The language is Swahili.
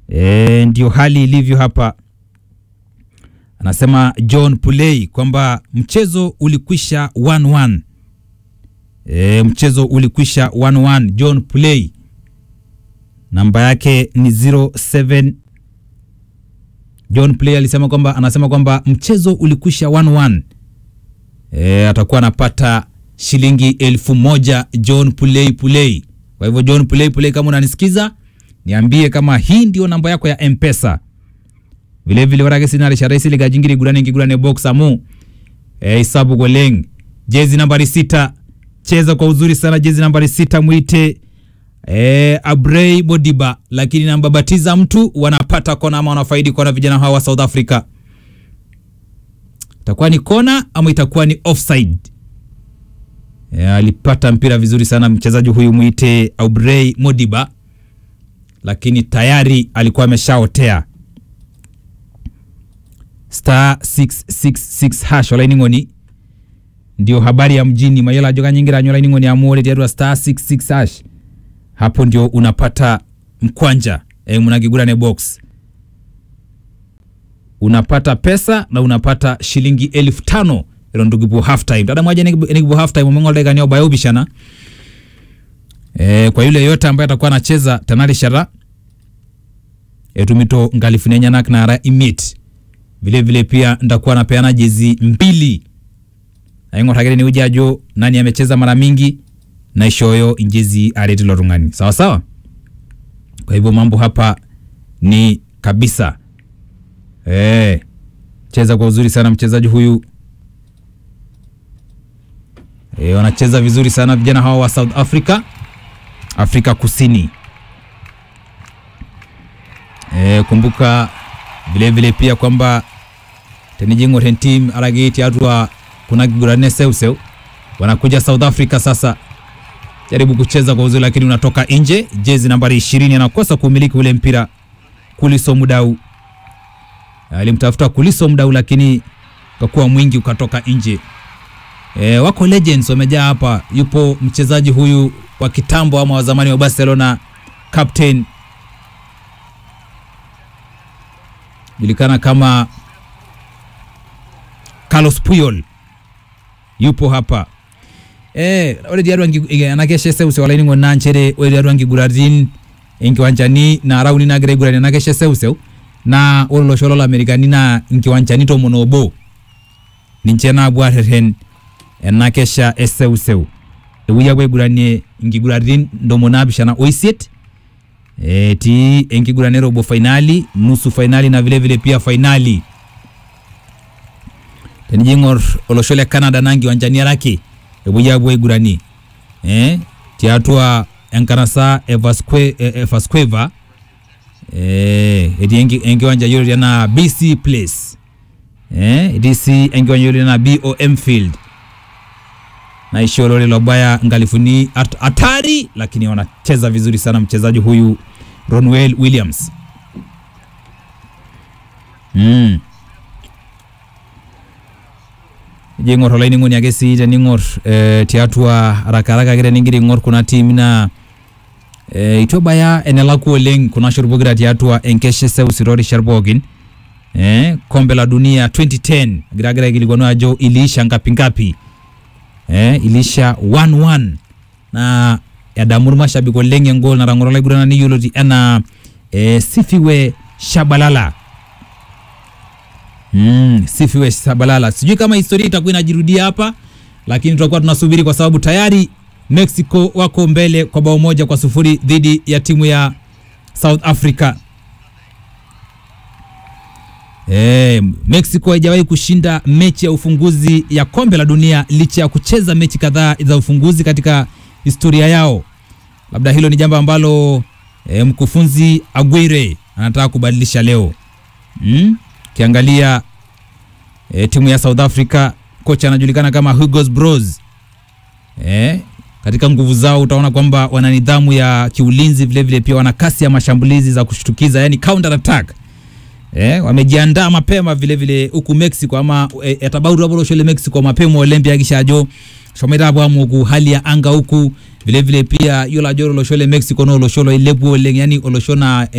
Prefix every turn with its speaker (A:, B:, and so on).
A: E, ndio hali ilivyo hapa. Anasema John Pulei kwamba mchezo ulikwisha 1-1. E, mchezo ulikwisha 1-1. John Pulei namba yake ni 07 John Play alisema kwamba anasema kwamba mchezo ulikwisha 1-1. E, atakuwa anapata shilingi elfu moja John Play Play. Kwa hivyo John Play Play, kama unanisikiza niambie kama hii ndio namba yako ya M-Pesa. Vile vile warage sinale sharaisi liga jingiri gurane ngigurane box amu. E, isabu goleng. Jezi nambari sita. Cheza kwa uzuri sana jezi nambari sita muite E, Abrey Bodiba lakini nambabatiza mtu wanapata kona ama wanafaidi kona vijana hawa wa South Africa. Itakuwa ni kona ama itakuwa ni offside? E, alipata mpira vizuri sana mchezaji huyu mwite Abrey Modiba, lakini tayari alikuwa ameshaotea star 666 hash olaini ngoni ndio habari ya mjini mayela joka nyingira nyola ngoni amore tiarua star 66 hash hapo ndio unapata mkwanja e, mnakigurane box unapata pesa na unapata shilingi elfu tano ilo ndugibu half time dada mwaja nigibu half time umengolekania ubayo bishana e, kwa yule yote ambaye atakuwa anacheza tanali shara etumito ngalifunenyanak nara imit vile vile pia ndakuwa napeana jezi mbili aing'oragire ni ujajo nani amecheza mara mingi na ishoyo injezi aretilo rung'ani sawa sawa. Kwa hivyo mambo hapa ni kabisa e, cheza kwa uzuri sana mchezaji huyu e, wanacheza vizuri sana vijana hawa wa South Africa, Afrika Kusini. E, kumbuka vile vile pia kwamba tenijingo ten team aragiti atwa kuna kigurane seuseu wanakuja South Africa sasa jaribu kucheza kwa uzuri lakini unatoka nje. Jezi nambari ishirini anakosa kumiliki ule mpira. Kuliso Mudau alimtafuta Kuliso Mudau lakini kakuwa mwingi ukatoka nje. E, wako legends wamejaa hapa. Yupo mchezaji huyu wa kitambo ama wa zamani wa Barcelona, captain julikana kama Carlos Puyol yupo hapa eh ore diaru angi anakeshe seuse wala ningo nanchere ore diaru angi guratin inkiwanchani na rauni na gre gurani anakeshe seuse na ore lo sholo la amerikani na inkiwanchani to monobo ninche na bwareren enakesha eseuseu ewuya kwe guranie inkiguratin ndomo naapishana oisiet e, ti enkigurane robo fainali nusu fainali na vile vile pia fainali tenijing'or olosho le canada na nkiwanchani araki epuoi apuo aiguranie eh, tiatua enkanasa evasqueva eh, etii enkiwanja yioloti enaa bc place eh, etii sii enkiwanja yioloti enaa bom field naisho lole lobaya ngalifuni at hatari lakini wanacheza vizuri sana mchezaji huyu ronwell williams mm. jing'or olainining'oni ake sii tening'or eh, tiatua arakaraka ake teningira aing'or kuna tiimi naa eh, itu ebaya enelakua oleng kuna shot pokira tiatua enkeshe seuseu toorishat pookin eh, kombe la dunia 2010 egira agira aikilikwanu ajo iliisha ngapi ngapi eh, iliisha 1-1 na edamu irmashabik oleng engol natang'oro olaiguranani yioloti enaa eh, sifiwe shabalala Mm, sifiwe Shabalala. Sijui kama historia itakuwa inajirudia hapa, lakini tutakuwa tunasubiri kwa sababu tayari Mexico wako mbele kwa bao moja kwa sufuri dhidi ya timu ya South Africa. E, Mexico haijawahi kushinda mechi ya ufunguzi ya kombe la dunia licha ya kucheza mechi kadhaa za ufunguzi katika historia yao. Labda hilo ni jambo ambalo e, mkufunzi Aguirre anataka kubadilisha leo mm? Kiangalia e, timu ya South Africa kocha anajulikana kama Hugo Bros. E, katika nguvu zao utaona kwamba wana nidhamu ya kiulinzi, vile vile pia wana kasi ya mashambulizi za kushtukiza, yani counter attack. E, wamejiandaa mapema vile vile huku Mexico ama e, etabauru abo shole Mexico mapema Olympia kishajo shomera abo amu hali ya anga huku vile vile pia yola joro lo shole Mexico no lo sholo ilebu oleng yani oloshona